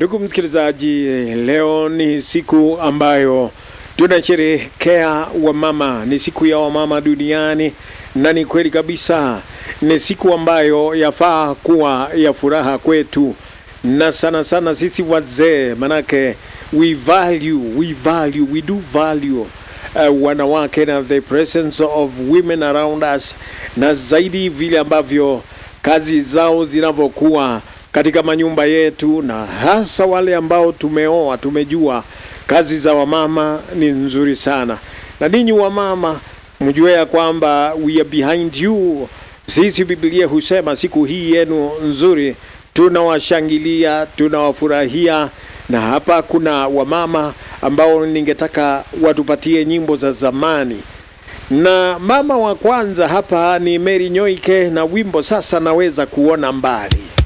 Ndugu msikilizaji, leo ni siku ambayo tunasherehekea wamama, ni siku ya wamama duniani, na ni kweli kabisa, ni siku ambayo yafaa kuwa ya furaha kwetu, na sana sana sisi wazee, manake we value, we value, we do value uh, wanawake na the presence of women around us, na zaidi vile ambavyo kazi zao zinavyokuwa katika manyumba yetu, na hasa wale ambao tumeoa, tumejua kazi za wamama ni nzuri sana. Na ninyi wamama, mjue ya kwamba we are behind you. Sisi Biblia husema siku hii yenu nzuri tunawashangilia, tunawafurahia, na hapa kuna wamama ambao ningetaka watupatie nyimbo za zamani na mama wa kwanza hapa ni Mary Nyoike na wimbo sasa naweza kuona mbali.